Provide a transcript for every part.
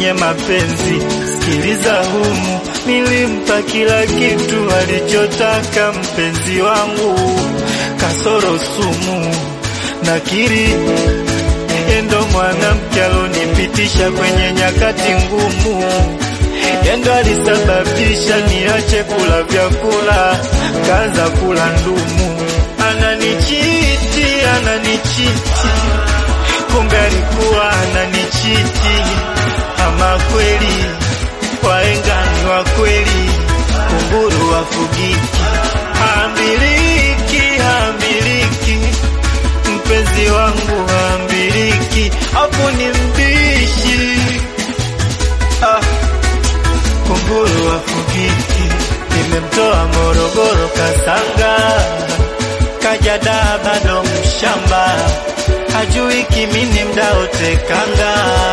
kwenye mapenzi. Sikiliza humu, nilimpa kila kitu alichotaka mpenzi wangu, kasoro sumu. Nakiri yendo mwanamke alonipitisha kwenye nyakati ngumu, yendo alisababisha niache kula vyakula, kaanza kula ndumu. Ananichiti, ananichiti, kumbe alikuwa ananichiti. Ama kweli wahenga ni wa kweli, kunguru wafugiki, hamiliki, hamiliki mpenzi wangu hamiliki, hapo ni mbishi ah, kunguru wafugiki. Nimemtoa Morogoro Kasanga, kaja daa bado mshamba, hajui kimini mdaotekanga.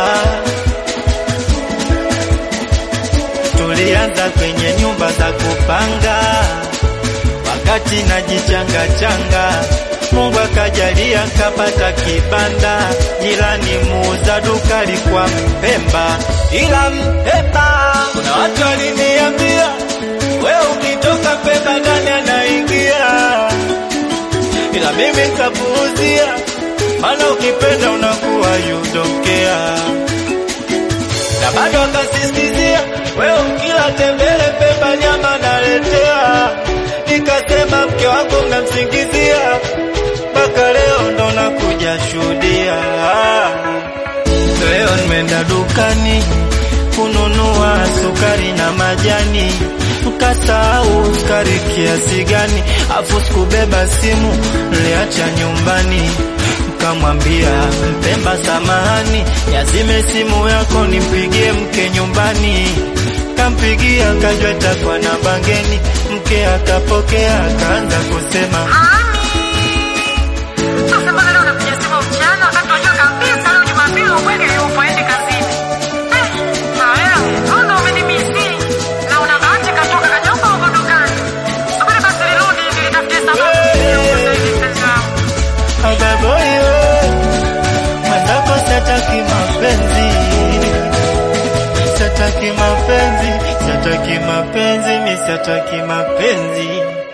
Tulianza kwenye nyumba za kupanga, wakati najichanga changa Mungu akajalia kapata kibanda, jirani muuza duka alikuwa Mpemba, ila Mpemba kuna watu waliniambia, wewe ukitoka Mpemba ndani anaingia, ila mimi nikapuuzia, maana ukipenda unakuwa you don't care, na bado akasisitizia, wewe ukila tembele Mpemba nyama naletea, nikasema mke wangu mnamsingizia mpaka leo ndo nakuja shuhudia. Leo nimeenda dukani kununua sukari na majani, mkasahau sukari kiasi gani, afu sikubeba simu, niliacha nyumbani. Mkamwambia Mpemba, samahani, yazime simu yako nimpigie mke nyumbani. Kampigia kajwa itakuwa na bangeni, mke akapokea akaanza kusema Sasa mbona leo unakuja simu mchana wakati unajua kabisa leo Jumapili ubwege yupo aende kazini? Eh, na wewe mbona umenimisi? Na una bahati katoka kanyumba huko dukani. Subiri basi nirudi ili nitafutie sababu ya kusaidia mpenzi wangu. Agaboyo mwenzako sataki mapenzi, sataki mapenzi, sataki mapenzi, mi sataki mapenzi.